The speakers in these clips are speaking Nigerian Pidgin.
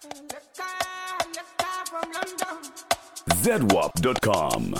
zedwap.com.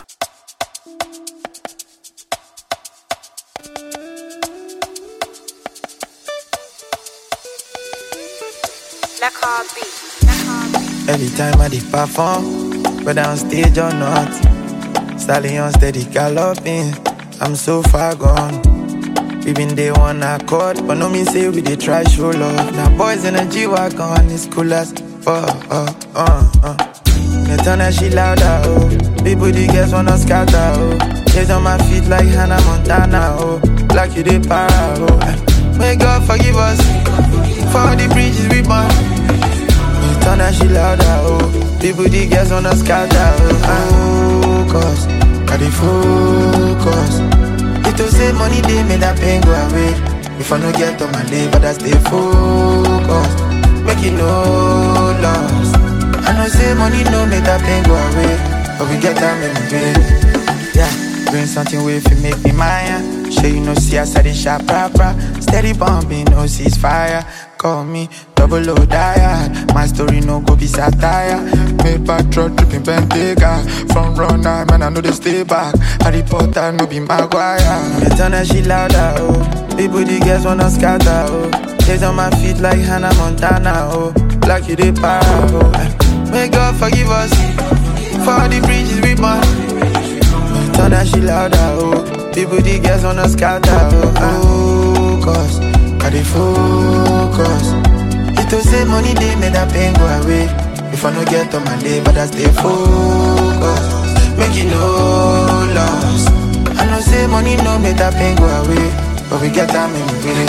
Every time I did perform, whether on stage or not, stallion steady galloping. I'm so far gone. We been day one accord, but no mean say we dey try show love. Now boys in a G wagon, it's cool as fuck. Uh, uh, uh. Me turn that shit louder, oh. People the girls wanna scatter, oh. Days on my feet like Hannah Montana, oh. Like you dey para, oh. May God forgive us for all the bridges we burn. Me turn that shit louder, oh. People the girls wanna scatter, oh. Focus, I dey focus. It to say money they made that pain go away. If I no get on my day, but I stay focused. Make it no loss. I know say money no make that pain go away, but we get time in the day. Yeah, bring something way if you make me mine. Sure you know see us at the shop proper. Steady bombing, no ceasefire. Call me double O diet. My story no go be satire. Made back truck dripping Bentayga. From runner, man I know they stay back. Harry Potter no be Maguire. Me turn that shit louder, oh. People the girls wanna scatter, oh. Days on my feet like Hannah Montana, oh. Like you dey para, oh. May God forgive us for all the bridges we burn. Turn that shit louder, oh. People, the girls wanna scatter, oh. Focus, I dey focus. It to say money they made that pain go away. If I no get on my day, but I stay focused. Make it no loss. I know say money no make that pain go away, but we get time in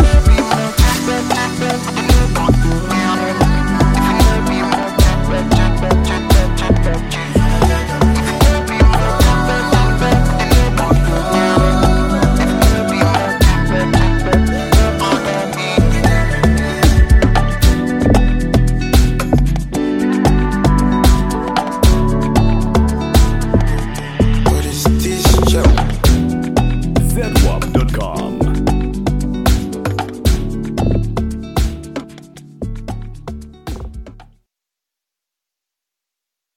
the way. What is this show? zedwap.com.